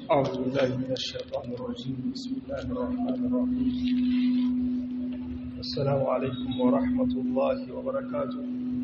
أعوذ بالله من الشيطان الرجيم بسم الله الرحمن الرحيم السلام عليكم ورحمة الله وبركاته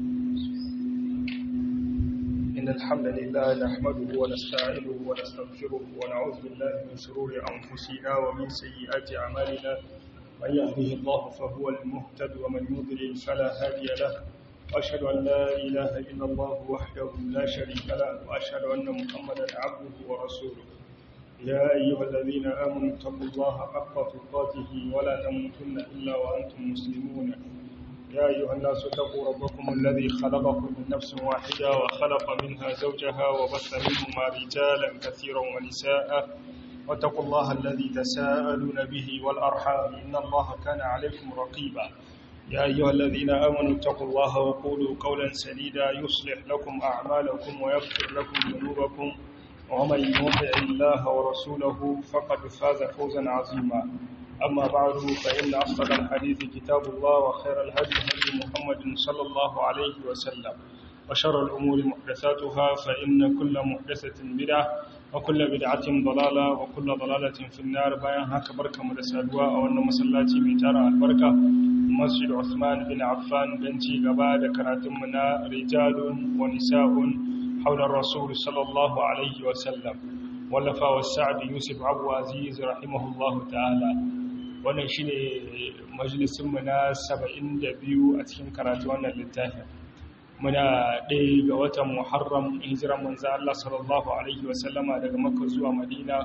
إن الحمد لله نحمده ونستعينه ونستغفره ونعوذ بالله من شرور أنفسنا ومن سيئات أعمالنا من يهده الله فهو المهتد ومن يضلل فلا هادي له وأشهد أن لا إله إلا الله وحده لا شريك له وأشهد أن محمدا عبده ورسوله يا أيها الذين آمنوا اتقوا الله حق تقاته ولا تموتن إلا وأنتم مسلمون يا أيها الناس اتقوا ربكم الذي خلقكم من نفس واحدة وخلق منها زوجها وبث منهما رجالا كثيرا ونساء واتقوا الله الذي تساءلون به والأرحام إن الله كان عليكم رقيبا يا أيها الذين آمنوا اتقوا الله وقولوا قولا سديدا يصلح لكم أعمالكم ويغفر لكم ذنوبكم ومن يطع الله ورسوله فقد فاز فوزا عظيما أما بعد فإن أصدق الحديث كتاب الله وخير الهدي هدي محمد صلى الله عليه وسلم وشر الأمور محدثاتها فإن كل محدثة بدعة وكل بدعة ضلالة وكل ضلالة في النار بيان هكا بركة مدسادوا أو أن مسلاتي ميتارا البركة مسجد عثمان بن عفان بنتي غبا كراتمنا رجال ونساء حول الرسول صلى الله عليه وسلم ولفا والسعد يوسف عبو عزيز رحمه الله تعالى wannan shine majalisin mu na 72 a cikin karatu wannan littafin muna ɗaya ga watan Muharram hijiran manzo Allah sallallahu alaihi wasallama daga Makka zuwa Madina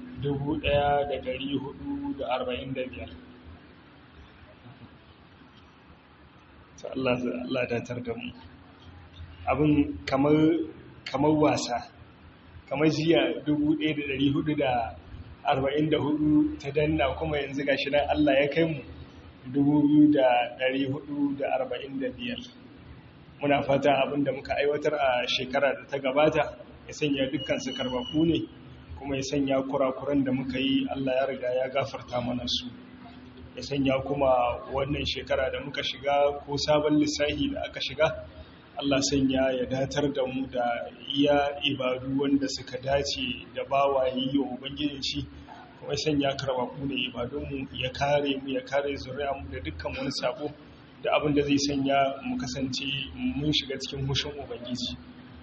1445 Allah Allah datar da mu abin kamar kamar wasa kamar jiya 1444 ta danna kuma yanzu gashi nan Allah ya kai mu 2445 muna fata abinda muka aiwatar a shekara da ta gabata ya sanya dukkan su karbaku ne kuma ya sanya kurakuran da muka yi Allah ya riga ya gafarta mana su ya sanya kuma wannan shekara da muka shiga ko sabon lissahi da aka shiga Allah sanya ya datar da mu da iya ibadu wanda suka dace da bawaye yi wa Ubangijin shi kuma sanya karbaku ne ibadunmu ya kare mu ya kare mu da dukkan wani sabo da abin da zai sanya mu kasance mun shiga cikin hushin Ubangiji.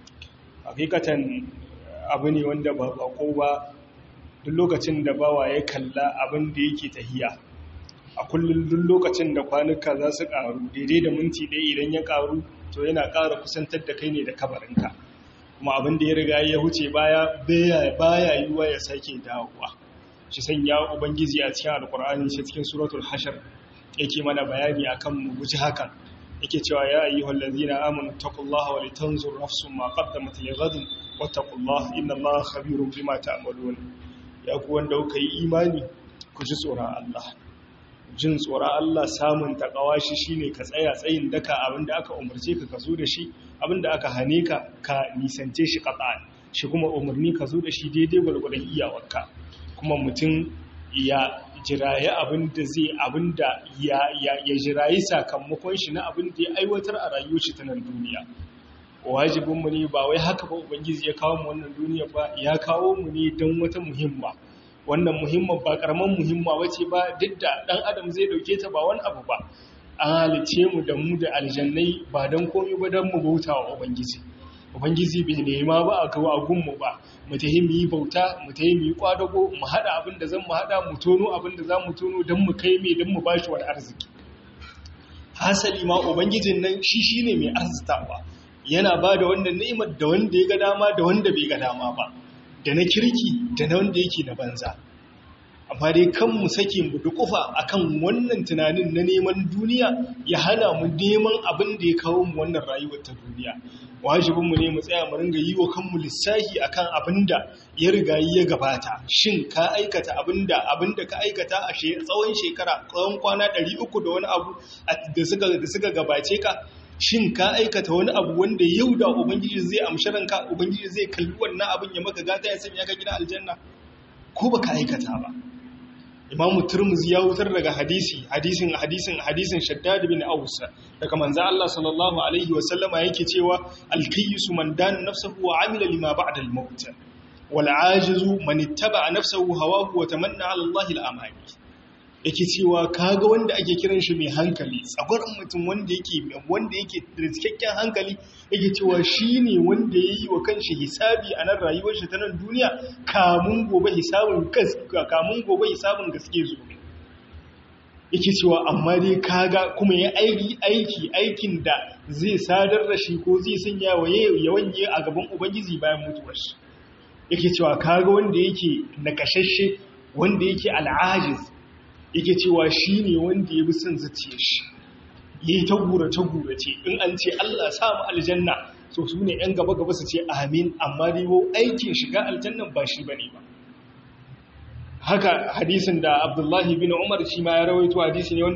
Hakikatan abu ne wanda ba bako ba duk lokacin da bawa ya kalla abin da yake tahiya a kullum duk lokacin da kwanuka za su ƙaru daidai da minti ɗaya idan ya ƙaru to yana ƙara kusantar da kai ne da kabarinka kuma abin da ya riga ya huce baya baya yiwuwa ya sake dawowa shi sanya ubangiji a cikin alkur'ani shi cikin suratul hashar yake mana bayani akan mu guji hakan yake cewa ya ayyuhal ladzina amanu taqullaha wa litanzur nafsun ma qaddamat lighadin wattaqullaha innallaha khabirun bima ta'malun ya ku wanda kuka yi imani ku ji tsoron Allah jin tsoron Allah samun takawa shi shine ka tsaya tsayin daka abinda aka umarce ka ka zo da shi abinda aka hane ka ka nisance shi qat'an shi kuma umarni ka zo da shi daidai gwargwadon iyawarka kuma mutum ya jiraye abinda zai abinda ya ya ya jirayi sakamakon shi na abinda ya aiwatar a rayuwar shi ta nan duniya wajibin mu ne ba wai haka ba ubangiji ya kawo mu wannan duniya ba ya kawo mu ne don wata muhimma wannan muhimman ba karaman muhimma wace ba duk da dan adam zai dauke ta ba wani abu ba an halice mu da mu da aljannai ba don komai ba don mu bauta wa ubangiji ubangiji bai nema ba a kawo agun mu ba mu tahi mu yi bauta mu tahi mu yi kwadago mu hada abin da zan mu hada mu tono abin da za mu tono don mu kai mai don mu bashi wani arziki hasali ma ubangijin nan shi shine mai arzitawa yana ba da wannan ni'imar da wanda ya ga dama da wanda bai ga dama ba da na kirki da na wanda yake na banza amma dai kan mu sake mu dukufa akan wannan tunanin na neman duniya ya hana mu neman abin da ya kawo mu wannan rayuwar ta duniya wajibin mu ne mu tsaya mu ringa yi wa kanmu lissahi akan abin da ya riga ya gabata shin ka aikata abin da abin da ka aikata a tsawon shekara tsawon kwana 300 da wani abu da suka da suka gabace ka shin ka aikata wani abu wanda yau da ubangiji zai amshi ranka ubangiji zai kalli wannan abin ya maka gata ya sanya ka gina aljanna ko baka aikata ba Imam Turmuzi ya wutar daga hadisi hadisin hadisin hadisin Shaddad bin Aus daga manzo Allah sallallahu alaihi wa sallama yake cewa al-kayyisu man dana nafsahu wa amila lima ba'da al-maut wal ajizu man ittaba nafsahu hawahu wa tamanna ala Allah al-amani yake cewa kaga wanda ake kiran shi mai hankali tsagwaron mutum wanda yake wanda yake da cikakken hankali yake cewa shine wanda yayi wa kanshi hisabi a nan rayuwar shi ta nan duniya kamun gobe hisabin kamun gobe hisabin gaske zo yake cewa amma dai kaga kuma ya aiki aiki aikin da zai sadar da shi ko zai sanya wa yawan yi a gaban ubangiji bayan mutuwar shi yake cewa kaga wanda yake nakashashe wanda yake al'ajiz yake cewa shi ne wanda ya bi son zuciya shi ya yi ta gurace-gurace in an ce Allah samu aljanna so su ne ‘yan gaba-gaba su ce amin amma riwo aikin shiga aljannan ba shi ba ne ba haka hadisin da abdullahi bin umar shi ma ya rawaito hadisi ne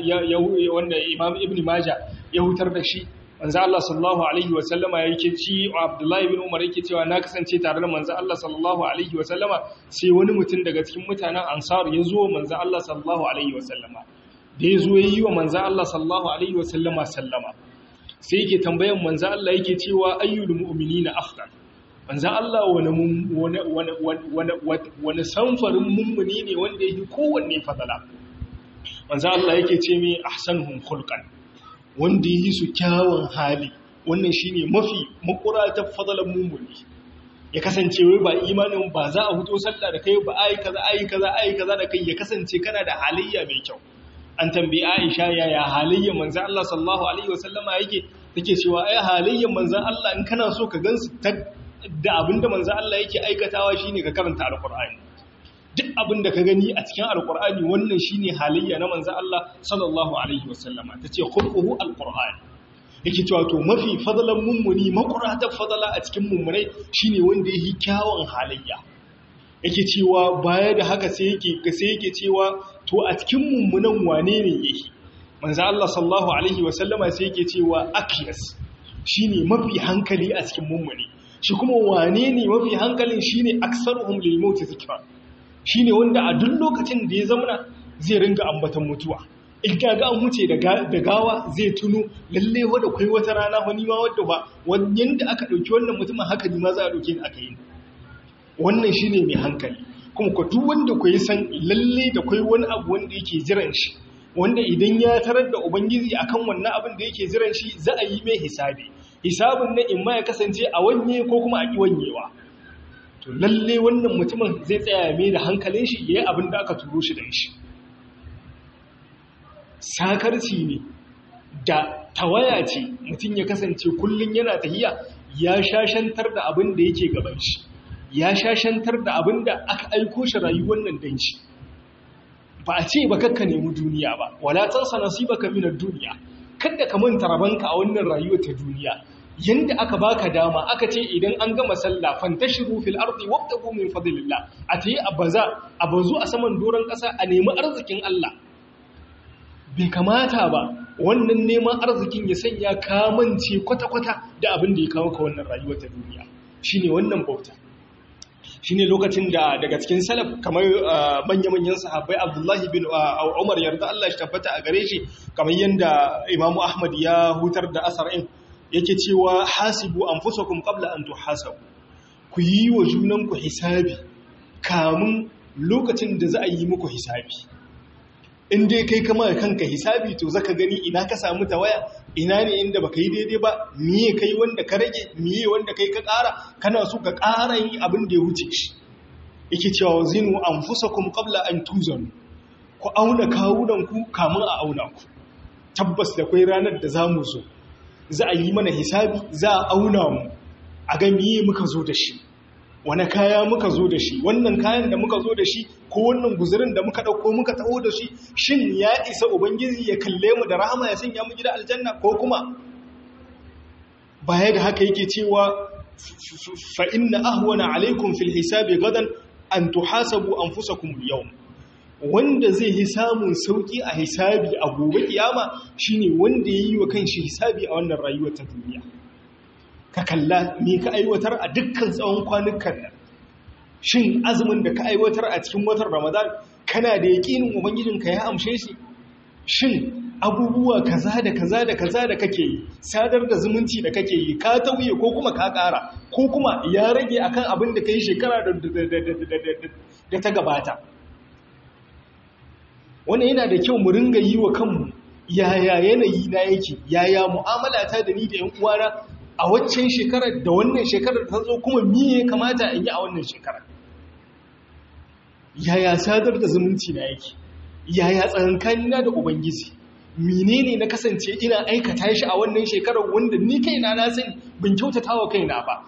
wanda imam ibn maja ya hutar da shi manzo Allah sallallahu alaihi wasallama yake ci Abdullahi bin Umar yake cewa na kasance tare da manzo Allah sallallahu alaihi wasallama sai wani mutum daga cikin mutanen Ansar ya zo manzo Allah sallallahu alaihi wasallama da ya zo yi wa manzo Allah sallallahu alaihi wasallama sallama sai yake tambayan manzo Allah yake cewa ayyul mu'minina afdal manzo Allah wani wani wani wani samfarin mummuni ne wanda yake kowanne fadala manzo Allah yake ce mi ahsanuhum khulqan wanda yi su kyawun hali wannan shine mafi makuratar fadalan mummuni ya kasance wai ba imanin ba za a huto sallah da kai ba ai kaza ai kaza ai kaza da kai ya kasance kana da halayya mai kyau an tambayi Aisha yaya halayyar manzon Allah sallallahu alaihi wasallama yake take cewa ai halayyar manzon Allah in kana so ka gansu da abinda manzon Allah yake aikatawa shine ka karanta alqur'ani duk abin da ka gani a cikin alkur'ani wannan shine halayya na manzo Allah sallallahu alaihi wasallama tace khulquhu alqur'ani yake cewa to mafi fadalan mummuni makurata fadala a cikin mummunai shine wanda yake kyawun halayya yake cewa baya da haka sai yake sai yake cewa to a cikin mummunan wane ne yake manzo Allah sallallahu alaihi wasallama sai yake cewa akiyas shine mafi hankali a cikin mummuni shi kuma wane ne mafi hankalin shine aksaruhum lil maut zikra shi ne wanda a duk lokacin da ya zamana zai ringa ambatan mutuwa in ga an wuce da gawa zai tuno lalle wadda kwai wata rana wani ma wadda ba yadda aka ɗauki wannan mutumin haka ne ma za a ɗauke ni aka yi wannan shi ne mai hankali kuma ku duk wanda ku yi san lalle da kwai wani abu wanda yake jiran shi wanda idan ya tarar da ubangiji akan wannan abin da yake jiran shi za a yi mai hisabi hisabin na in ma ya kasance a wanye ko kuma a ƙi wanyewa to lalle wannan mutumin zai tsaya mai da hankalin shi yayi abin da aka turo shi da shi sakarci ne da tawaya ce mutum ya kasance kullun yana tahiya ya shashantar da abin da yake gaban shi ya shashantar da abin da aka aiko shi rayuwar nan dan shi ba a ce ba kakka nemi duniya ba wala tansa nasibaka minad duniya kada ka manta rabanka a wannan rayuwar ta duniya yanda aka baka dama aka ce idan an gama sallah fantashiru fil ardi wabtagu min fadlillah a tayi abaza abazu a saman doron kasa a nemi arzikin Allah bai kamata ba wannan neman arzikin ya sanya kamance kwata-kwata da abin da ya kawo ka wannan rayuwar ta duniya shine wannan bauta shine lokacin da daga cikin salaf kamar manya-manyan sahabbai Abdullahi bin Umar yarda Allah shi tabbata a gare shi kamar yanda Imam Ahmad ya hutar da asar'in yake cewa hasibu anfusakum qabla an tuhasabu ku yi wa junanku hisabi kamun lokacin da za a yi muku hisabi in dai kai kama kanka hisabi to zaka gani ina ka samu tawaya ina ne inda baka yi daidai ba miye kai wanda ka rage miye wanda kai ka ƙara kana so ka ƙara yi abin da ya wuce shi yake cewa zinu anfusakum qabla an tuzanu ku auna kawunanku kamun a auna ku tabbas da kai ranar da zamu zo za a yi mana hisabi za a auna mu a ga miye muka zo da shi wani kaya muka zo da shi wannan kayan da muka zo da shi ko wannan guzurin da muka ɗauko muka taho da shi shin ya isa ubangiji ya kalle mu da rahama ya sanya mu gida aljanna ko kuma baya da haka yake cewa fa inna ahwana alaikum fil hisabi gadan an tuhasabu anfusakum al-yawm wanda zai yi samun sauki a hisabi a gobe kiyama shine wanda yayi wa kanshi hisabi a wannan rayuwar ta duniya ka kalla me ka aiwatar a dukkan tsawon kwanukan nan shin azumin da ka aiwatar a cikin watan ramadan kana da yaƙinin ubangijinka ya amshe shi shin abubuwa kaza da kaza da kaza da kake yi sadar da zumunci da kake yi ka tauye ko kuma ka ƙara ko kuma ya rage akan abin da ka yi shekara da ta gabata wannan yana da kyau mu ringa yi wa kanmu yaya yanayi na yake yaya mu'amala ta da ni da 'yan uwana a waccan shekarar da wannan shekarar ta zo kuma miye kamata in yi a wannan shekarar yaya sadar da zumunci na yake yaya tsakankanina da ubangiji menene na kasance ina aikata shi a wannan shekarar wanda ni kaina na sani ban kyautatawa kaina ba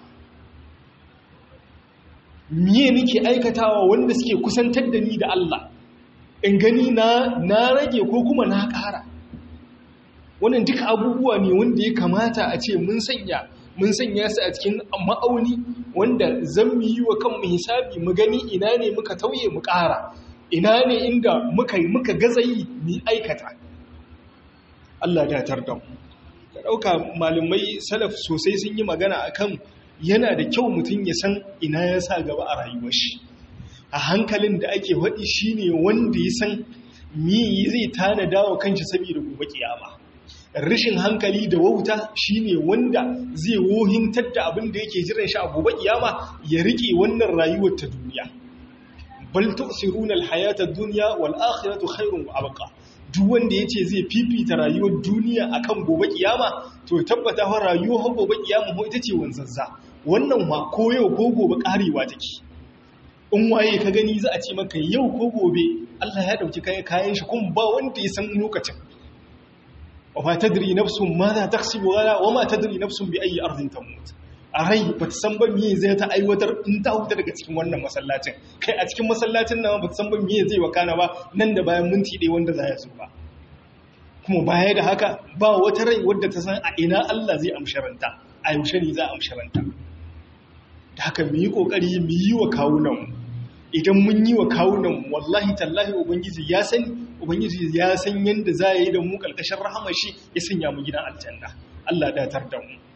miye nake aikatawa wanda suke kusantar da ni da Allah in gani na na rage ko kuma na ƙara wannan duka abubuwa ne wanda ya kamata a ce mun sanya mun sanya su a cikin ma'auni wanda zan mu yi wa kanmu hisabi mu gani ina ne muka tauye mu ƙara ina ne inda muka muka gazayi mu aikata Allah da tarda mu ka dauka malamai salaf sosai sun yi magana akan yana da kyau mutum ya san ina ya sa gaba a rayuwar shi a hankalin da ake faɗi shine wanda ya san me zai tanada wa kanshi saboda gobe kiyama rashin hankali da wauta shine wanda zai wohintar da abin da yake jiran shi a gobe kiyama ya rike wannan rayuwar ta duniya bal tu'siruna al-hayata ad-dunya wal akhiratu khairun wa abqa duk wanda yace zai fifita rayuwar duniya akan gobe kiyama to tabbata fa rayuwar gobe kiyama ho ita ce wanzazza wannan ma ko yau ko gobe karewa take in waye ka gani za a ce maka yau ko gobe Allah ya dauki kayan shi kuma ba wanda ya san lokacin وما تدري نفس ماذا تكسب غدا وما تدري نفس بأي أرض تموت arai ba ta san ba miye zai ta aiwatar in ta huta daga cikin wannan masallacin kai a cikin masallacin nan ba ta san ba miye zai wakana ba nan da bayan minti ɗaya wanda za ya zo ba kuma baya da haka ba wata rai wadda ta san a ina Allah zai amsharanta a yaushe ne za a amsharanta da haka mu yi kokari mu yi wa kawunan idan mun yi wa kawunan wallahi tallahi ubangiji ya sani ubangiji ya san yadda za a yi da mu ƙarƙashin rahamar shi ya sanya mu gidan aljanna Allah datar da mu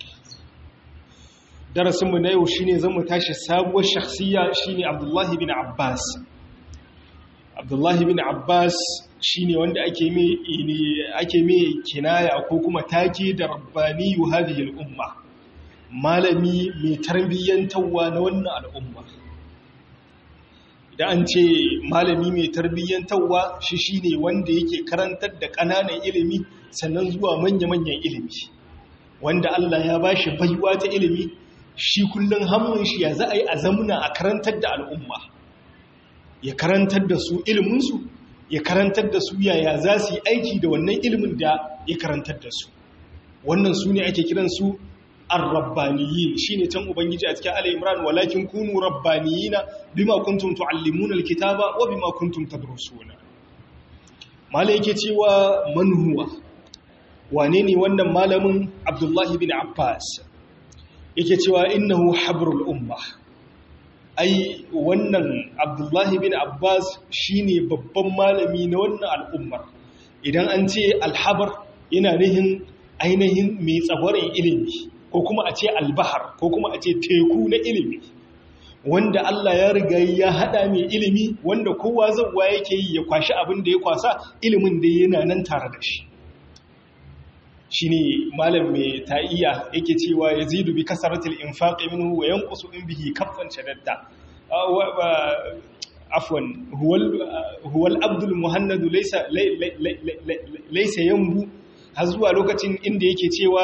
darasinmu na yau shine zan mu tashi sabuwar shakhsiya shine Abdullahi bin Abbas Abdullahi bin Abbas shine wanda ake mai ake mai kinaya ko kuma take da rabbani hadhihi al-umma malami mai tarbiyyantawa na wannan al'umma da an ce malami mai tarbiyyantarwa shi shine wanda yake karantar da ƙananan ilimi sannan zuwa manya-manyan ilimi wanda Allah ya ba shi baiwa ta ilimi shi kullum hannun shi ya za a yi a zamuna a karantar da al'umma ya karantar da su iliminsu ya karantar da su yaya za su yi aiki da wannan ilimin da ya karantar da su wannan su ne ake kiransu ar-rabbaniyin shine can ubangiji a cikin Ali Imran walakin kunu rabbaniyina bima kuntum tuallimuna alkitaba wa bima kuntum tadrusuna malai yake cewa man huwa wane ne wannan malamin Abdullah bin Abbas yake cewa innahu habrul umma ai wannan Abdullah bin Abbas shine babban malami na wannan al'ummar idan an ce alhabar yana nihin ainihin mai tsabarin ilimi ko kuma a ce albahar ko kuma a ce teku na ilimi wanda Allah ya riga ya hada mai ilimi wanda kowa zauwa yake yi ya kwashi abin da ya kwasa ilimin da yana nan tare da shi shine malam mai ta'iya yake cewa yazidu bi kasaratil infaqi minhu wa yanqusu in bihi kaffan shadadda afwan huwa al-abdul muhannadu laysa laysa yanbu har zuwa lokacin inda yake cewa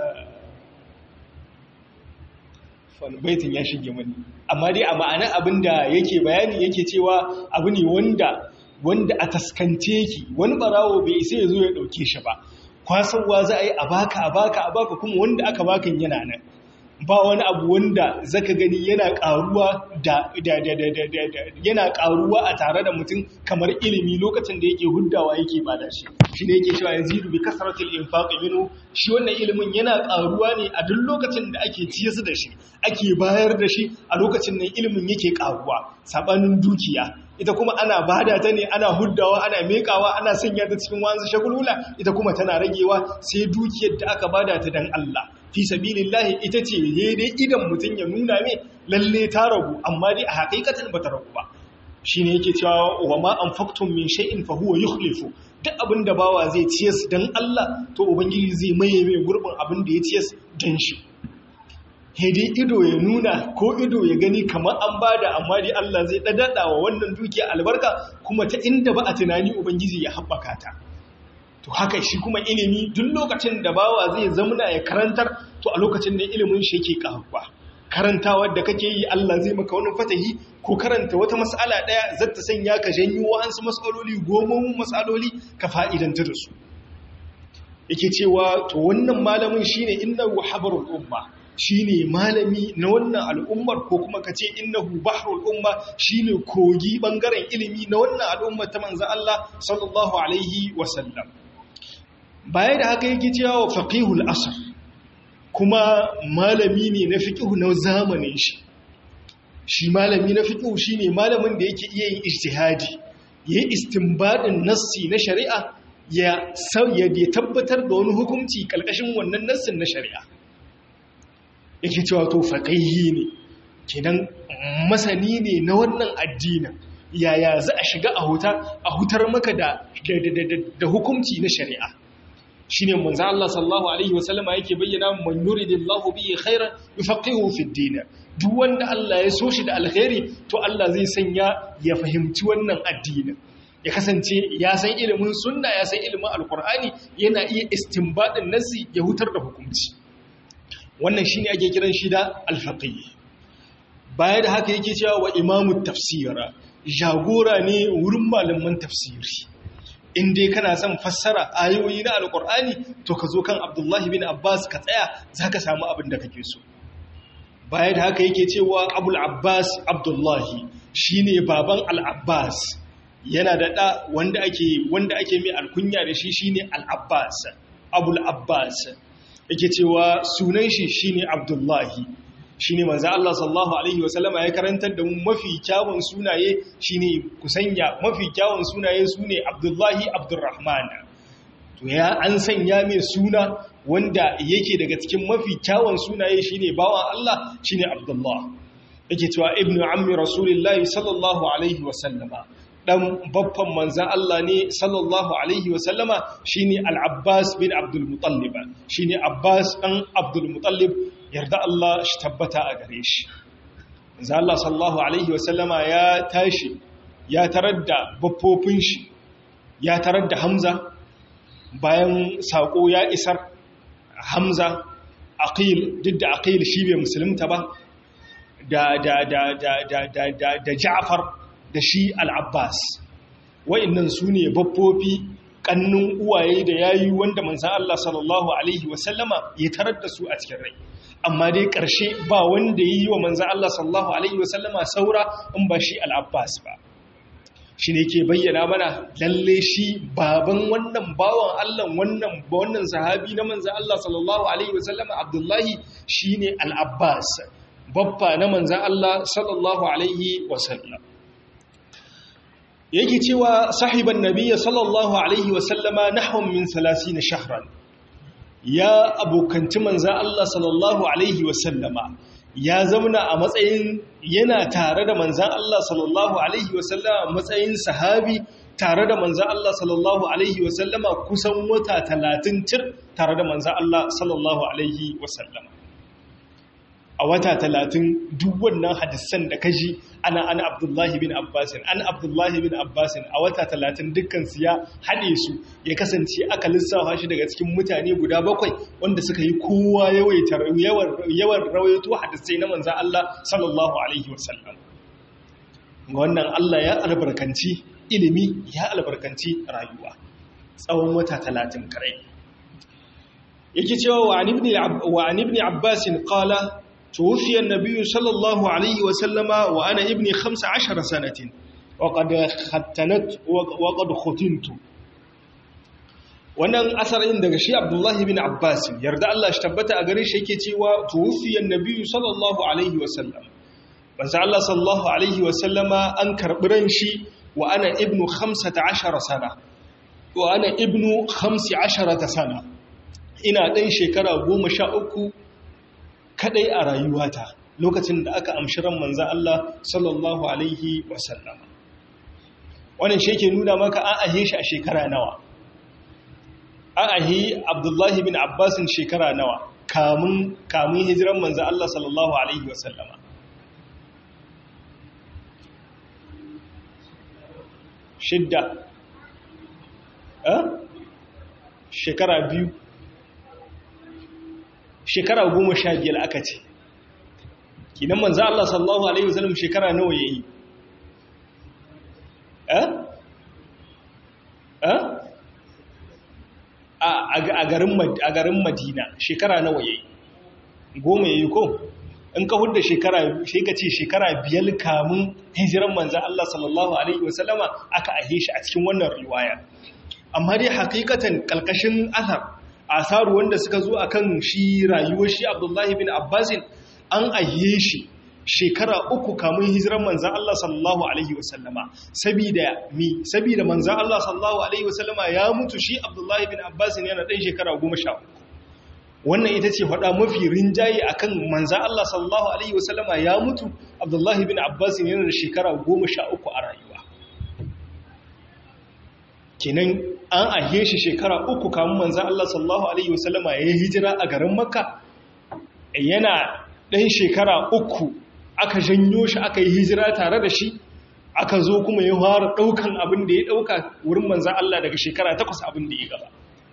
baitin ya shige mani amma dai a ma'ana abin da yake bayani yake cewa abu ne wanda wanda a taskance yake wani barawo bai isa ya zo ya dauke shi ba kwasarwa za a yi a baka a baka a baka kuma wanda aka bakan yana nan ba wani abu wanda zaka gani yana karuwa da yana karuwa a tare da mutum kamar ilimi lokacin da yake huddawa yake bada shi shi ne yake cewa yazidu bi kasratil infaqi minhu shi wannan ilimin yana karuwa ne a duk lokacin da ake ciye su da shi ake bayar da shi a lokacin nan ilimin yake karuwa sabanin dukiya ita kuma ana bada ta ne ana huddawa ana mekawa ana sanya ta cikin wanzu shagulula ita kuma tana ragewa sai dukiyar da aka bada ta dan Allah fi sabilillahi ita ce daidai idan mutum ya nuna mai lalle ta ragu amma dai a hakikatan ba ta ragu ba shine yake cewa wa ma anfaqtum min shay'in fa huwa yukhlifu duk abin da bawa zai ciyas don Allah to ubangiji zai maye mai gurbin abin da ya ciyas don shi hedi ido ya nuna ko ido ya gani kamar an bada amma dai Allah zai dadada wa wannan dukiya albarka kuma ta inda ba a tunani ubangiji ya haɓaka ta to haka shi kuma ilimi duk lokacin da bawa zai zamana ya karantar to a lokacin da ilimin shi yake karuwa karantawa da kake yi Allah zai maka wani fatahi ko karanta wata mas'ala daya zata sanya ka janyo wa'ansu mas'aloli gomomin mas'aloli ka fa'idanta da su yake cewa to wannan malamin shine innahu habarul umma shine malami na wannan al'ummar ko kuma kace innahu bahrul umma shine kogi bangaren ilimi na wannan al'ummar ta manzo Allah sallallahu alaihi wasallam baya da haka yake cewa faqihul asr kuma malami ne na fiqh na zamanin shi shi malami na fiqh shine malamin da yake iya yin ijtihadi yayi istinbadin nassi na shari'a ya ya tabbatar da wani hukunci kalkashin wannan nassin na shari'a yake cewa to faqihi ne kenan masani ne na wannan addinin yaya za a shiga a huta a hutar maka da da hukunci na shari'a shine manzo Allah sallallahu alaihi wasallama yake bayyana man yuridillahu bihi khairan yufaqihu fid din duk wanda Allah ya so shi da alkhairi to Allah zai sanya ya fahimci wannan addinin ya kasance ya san ilimin sunna ya san ilimin alkur'ani yana iya istinbadin nasi ya hutar da hukunci wannan shine ake kiran shi da alfaqih baya da haka yake cewa wa imamu tafsira jagora ne wurin malaman tafsiri in dai kana son fassara ayoyi na alkur'ani to ka zo kan abdullahi bin abbas ka tsaya za ka samu abin da kake so baya da haka yake cewa abul abbas abdullahi shine baban al-abbas yana da ɗa wanda ake wanda ake mai alkunya da shi shine al-abbas abul abbas yake cewa sunan shi shine abdullahi shine manzo Allah sallallahu alaihi wasallama ya karantar da mu mafi kyawun sunaye shine kusanya mafi kyawun sunaye sune abdullahi abdurrahman to ya an sanya mai suna wanda yake daga cikin mafi kyawun sunaye shine bawan Allah shine abdullah yake cewa ibnu ammi rasulillahi sallallahu alaihi wasallama dan babban manzan Allah ne sallallahu alaihi wasallama shine al-Abbas bin Abdul Muttalib shine Abbas dan Abdul Muttalib yarda Allah shi tabbata a gare shi manzan Allah sallallahu alaihi wasallama ya tashi ya tarar da baffofin shi ya tarar da Hamza bayan sako ya isar Hamza Aqil duk da Aqil shi bai musulunta ba da da da da da da da Ja'far da shi al'abbas wa'innan su ne babbofi ƙannun uwaye da yayi wanda manzan Allah sallallahu Alaihi wasallama ya tarar da su a cikin rai amma dai ƙarshe ba wanda ya yi wa manzan Allah sallallahu Alaihi wasallama saura in ba shi al'abbas ba shi ne ke bayyana mana lalle shi baban wannan bawan Allah wannan wannan sahabi na manzan Allah sallallahu Alaihi wasallama abdullahi shi ne al'abbas babba na manzan Allah sallallahu Alaihi wasallam yake cewa sahiban nabiyya sallallahu alaihi wasallama nahwan min 30 shahran ya abokanci manzan Allah sallallahu alaihi wasallama ya zamana a matsayin yana tare da manzan Allah sallallahu alaihi wasallama matsayin sahabi tare da manzan Allah sallallahu alaihi wasallama kusan wata 30 tir tare da manzan Allah sallallahu alaihi wasallama a wata talatin duk wannan hadisan da kaji ana ana abdullahi bin abbasin an abdullahi bin abbasin a wata talatin dukkansu ya haɗe su ya kasance aka lissafa shi daga cikin mutane guda bakwai wanda suka yi kowa yawan rawaito hadisai na manzan Allah sallallahu alaihi wasallam wannan Allah ya albarkanci ilimi ya albarkanci rayuwa tsawon wata talatin kare yake cewa wa an ibn abbasin qala توفي النبي صلى الله عليه وسلم وأنا ابني خمس عشر سنة وقد ختنت وقد ختنت wannan asarin daga shi abdullahi bin abbas yarda Allah shi tabbata a gare shi yake cewa tuwfiyan nabiyyu sallallahu alaihi wasallam manzo Allah sallallahu alaihi wasallama an karbi ran shi wa ana ibnu 15 sana wa ana ibnu 15 sana ina dan shekara 13 kadai a rayuwata lokacin da aka amshi ran manzan Allah sallallahu alaihi wasallam wannan shi yake nuna maka an ahe shi a shekara nawa an ahi abdullahi bin abbasin shekara nawa kamun kamun hijiran manzo Allah sallallahu alaihi wasallama shidda shekara biyu shekara goma sha biyar aka ce kinan manzo Allah sallallahu alaihi wasallam shekara nawa yayi eh eh a garin a garin Madina shekara nawa yayi goma yayi ko in ka hudda shekara sai ka ce shekara biyar kamun hijiran manzo Allah sallallahu alaihi wasallama aka ahe shi a cikin wannan riwaya amma dai hakikatan kalkashin asar asaru wanda suka zo akan shi rayuwar shi Abdullahi bin Abbasin an ahe shi shekara uku kamun hijiran manzan Allah sallallahu Alaihi wasallama sabida mi sabida manzan Allah sallallahu Alaihi wasallama ya mutu shi Abdullahi bin Abbasin yana ɗan shekara goma sha uku wannan ita ce faɗa mafi rinjaye a kan manzan Allah sallallahu Alaihi wasallama ya mutu Abdullahi bin Abbasin yana da shekara goma sha uku a rayuwa kenan an ahe shi shekara uku kamun manzan Allah sallallahu Alaihi wasallama ya yi hijira a garin Makka yana ɗan shekara uku aka janyo shi aka yi hijira tare da shi aka zo kuma ya fara ɗaukan abin da ya ɗauka wurin manzan Allah daga shekara takwas abin da ya gaba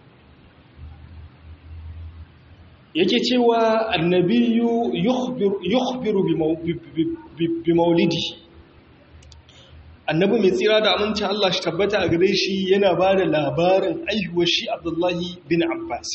yake cewa annabiyu yukhbiru bi maulidi annabi mai tsira da aminci Allah shi tabbata a gare shi yana ba da labarin aihuwar shi abdullahi bin abbas